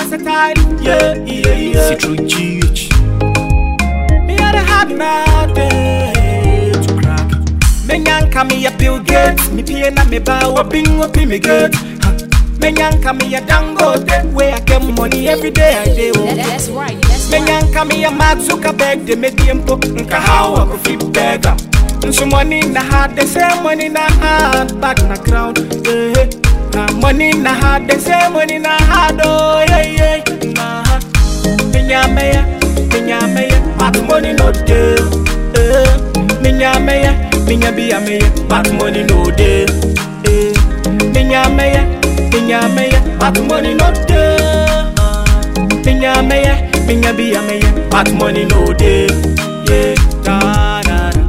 versatile. Yeah, yeah, yeah. Citro GH. Me had a hard night to crack. Me nyanka me a Bill Gates. Me pay na me bow a bing up me gate. Me nyanka me a Dangote. Where I get money every day I do. That's right. That's Me right. nyanka me a Mark Zuckerberg. De me diempo nka how I go fit beggar. Nso money na hard, they say money na hard, back na ground. Yeah, yeah. money na hard, they say money na hard. Oh yeah yeah. Nah. Minya meya, minya meya, but money no dey. Eh, minya meya, minya biya meya, but money no dey. Eh, minya meya, minya meya, but money no dey. Minya meya, minya biya meya, but money no dey. Yeah, da da da.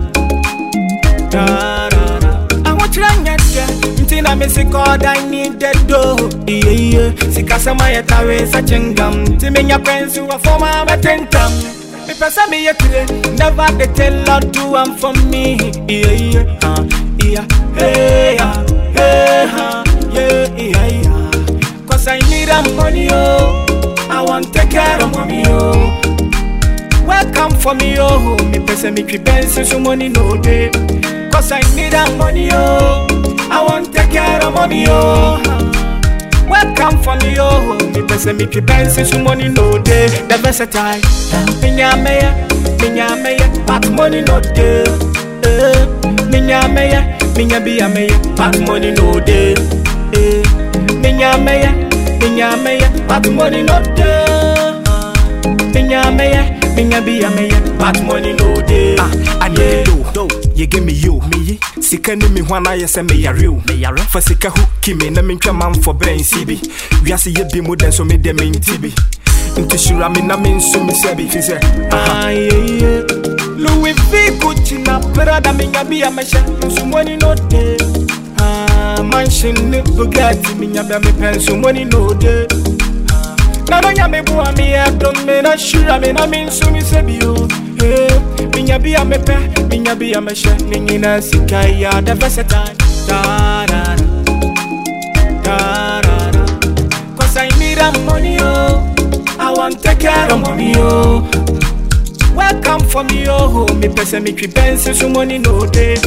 Da, da, da. I want you to get Nti na me sick all I need the dough Yeah, yeah Sika sama ya tawe sa chingam Ti me nya kwensu wa forma ma tentam Me pesa me ye kire Never they tell Lord do am for me Yeah, yeah uh, Yeah, hey, yeah Hey, huh Yeah, yeah, yeah Cause I need a money, oh I want take care of mommy, oh Welcome for me, oh. Me pesa me twi benz so money no day. Cause I need that money, oh. I want take care of mommy, oh. Welcome for me, oh. Me pesa me twi benz so money no day. The versatile. Minya meya, minya meya, but money no day. Eh, minya meya, minya biya meya, but money no day. Eh, minya meya, minya meya, but money no day. Minya meya, minya biya meya, but money no day. Ah, I need yeah. do. You give me you, me ye. Sika ni mi hwana ye se me yare o. Me yare. Fa sika hu kimi na me ntwa man for brain sibi. Wiase ye bi mu den so me de me ntibi. Nti shura me na me nso me se bi fi se. Ah, yeah, yeah. Louis V, Gucci, na Prada, minya biya meya, so money no day. Ah, mansion ni Bugatti, minya biya me pen, so money no day. Na no nya me bua me ya don me na shura me na me nso me se bi o. Eh, minya biya me pe, minya biya me she, ni nyina sika ya the versatile. Da da da. Da da da. Cause I need a money, oh. I want take care of mommy, oh. Welcome for me, oh. Me pesa me twi benz so money no day.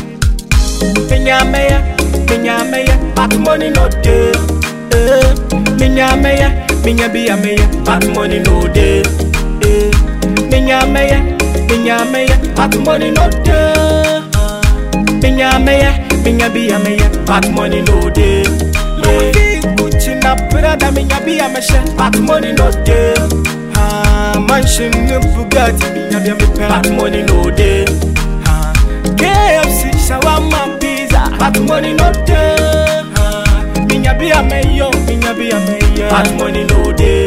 Minya meya, minya meya, but money no day. Eh, minya meya, minya biya meya, but money no day. Eh, minya meya, minya meya, but money no day. Minya meya, minya biya meya, but money no day. Louis Gucci na Prada, minya biya meya, but money no day. Ah, mansion ni Bugatti, minya biya me pen, but money no day. Ah, KFC, shawarma, pizza, but money no day. Ah, minya biya meya, minya biya meya, but money no day.